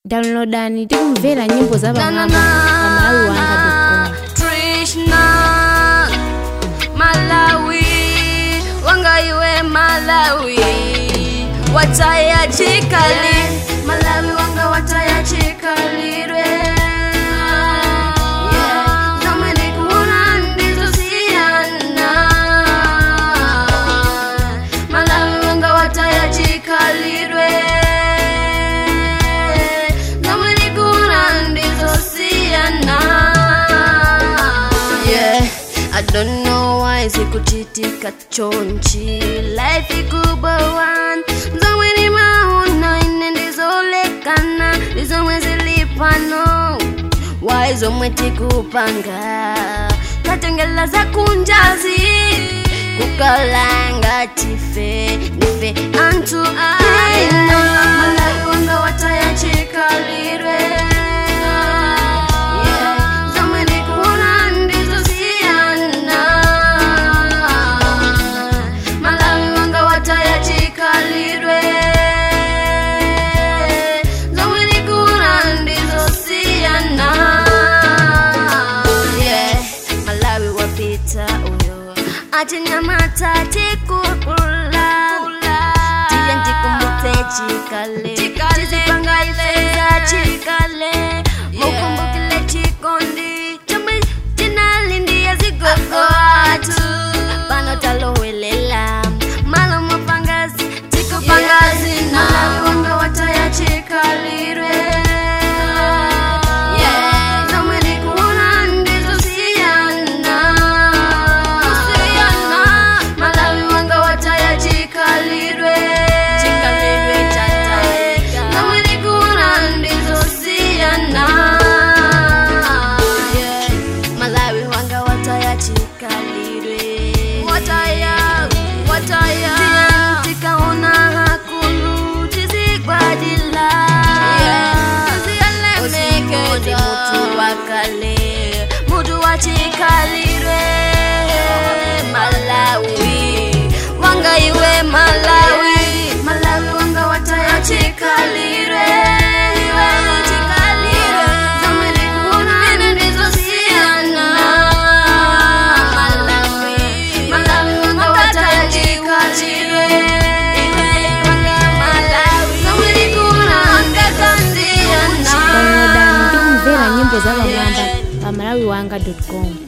downloadani tikumvera nyimbo za Na, na, pamwamba na. pamalawi wanga Trishna Malawi wanga iwe Malawi wataya chikali Malawi wanga wataya chikalirwe Yeah. Zomwe ndikuona ndizosiyana Malawi wanga wataya chikalirwe Zomwe ndikuona ndizosiyana Yeah, I don't know why sikuchitika chonchi life ikubawan zomwe nimaona ine ndizolekana ndizomwe zilipano why zomwe tikupanga tatengela za kunjazi kukalanga tife nife antu aina malawi wanga wataya chikalirwe Yeah, zomwe ndikuona ndizosiyana malawi wanga wataya chikalirwe zomwe ndikuona ndizosiyana Yeah, malawi wapita uyo achinyamata tikukula tiye ndikumbutse chikale tizipanga ifeza chikale mukumbukile chikondi chomwe chinalindiya zigogo atu pano talowelela malo mapangazi tikupangazi malawi wanga wataya chikalirwe Yeah, zomwe ndikuona ndizosiyana malawi wanga wataya chikalirwe chikalirwe chatayika zomwe ndikuona ndizosiyana Yeah, malawi wanga wataya chikalirwe wataya wataya tikaona hakulu tizigwadila usimodi mutu wakale mutu wachikalirwe malawi wanga iwe malawi malawi wanga wataya chikalirwe iwe chikalirwe zomwe ndikuona ndizosiyana malawi malawi wanga wataya chikalirwe iwe wanga malawi zomwe ndikuona ndizosiyana downloadani tikumvera nyimbo za pamwamba pamalawi wanga com